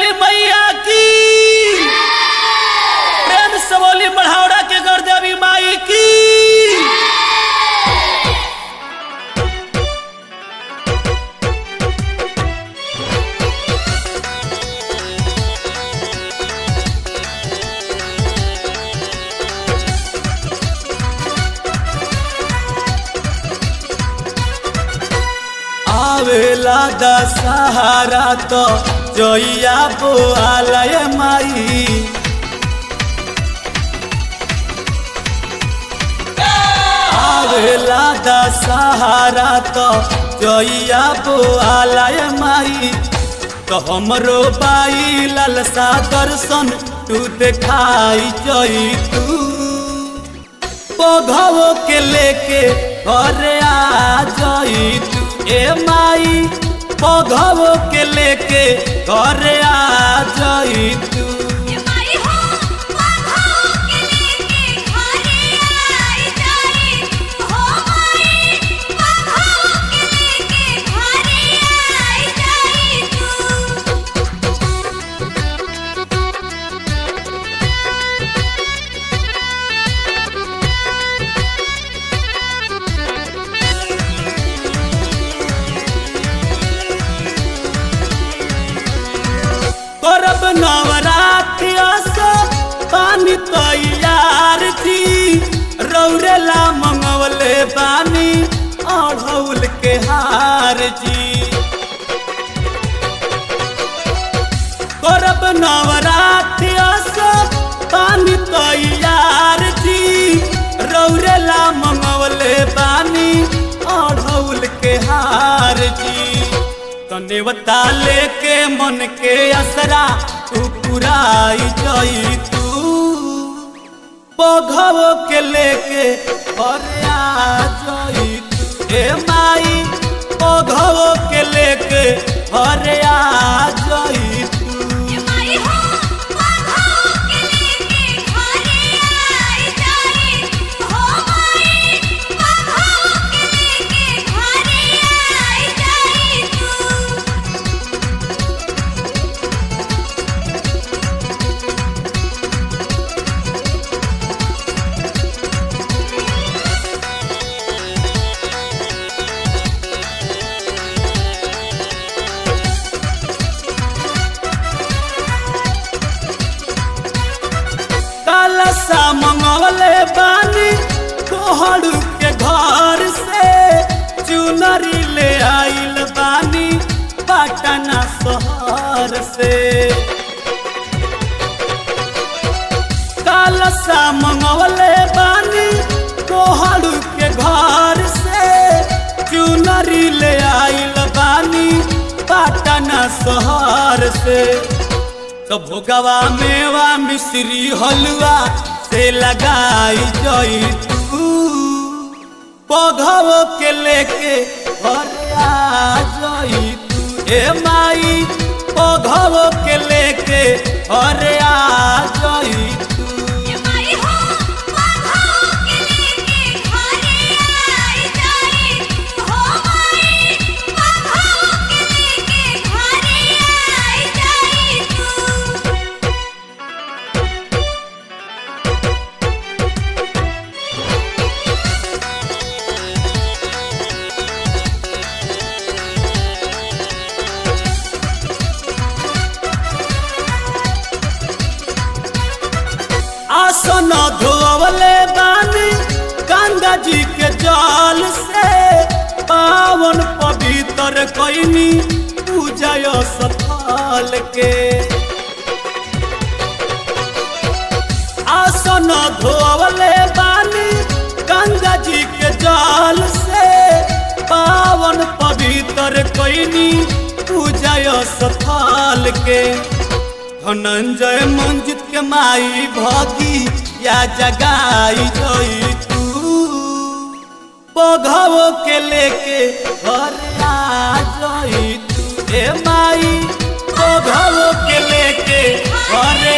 वाली मैया की प्रेम से बोली बढ़ावड़ा के गर्देवी माई की आवेला दशहरा तो जोइया बोआलय माई आवेला दशहरा तो जोइया बोआलय माई तो हमरो बाई ललसा दर्शन तू देखाई जई तू पौधवो के लेके घरे आ जई तू ए माई पौधवो के लेके घरे आ जई तू माई हो माधो के लेके घरे आई जाई हो माई माधो के लेके घरे आई जाई तू करब नवरात्रि से पानी तैयार थी रौरेला मंगवले बानी अढ़ौल के हार जी करब नवरात्रि से पानी तैयार थी रौरेला मंगवले बानी अढ़ौल के हार जी तनेवता लेके मन के असरा तू पुराई जई तू पौधवो के लेके घरे आ जई तू ए माई पौधवो के लेके घरे आ जई तू माई हो माधो के लेके घरे आई जाई हो माई माधो के लेके घरे आई जाई तू कलसा मंगवले बानी तोहर के घर से चुनरी ले आइल बानी पटना शहर से कलसा मंगवले बानी तोहर के घर से चुनरी ले आइल बानी पटना शहर से तो भोगवा मेवा मिश्री हलवा से लगाई जई तू पौधवो के लेके घरे आ जई तू ए माई पौधवो के लेके घरे आ जई तू माई हो माधो के लेके घरे आई जाई हो माई माधो के लेके घरे आई जाई तू आसन धोवले बानी गंगा जी के जल से पावन पवित्र कैनी पूजा सफल के आसन धोवले बानी गंगा जी के जल से पावन पवित्र कैनी पूजा सफल के धनंजय मंजित के माई भगी या जगाई जई तू पौधवो के लेके घर आ जई तू ए माई पौधवो के लेके घर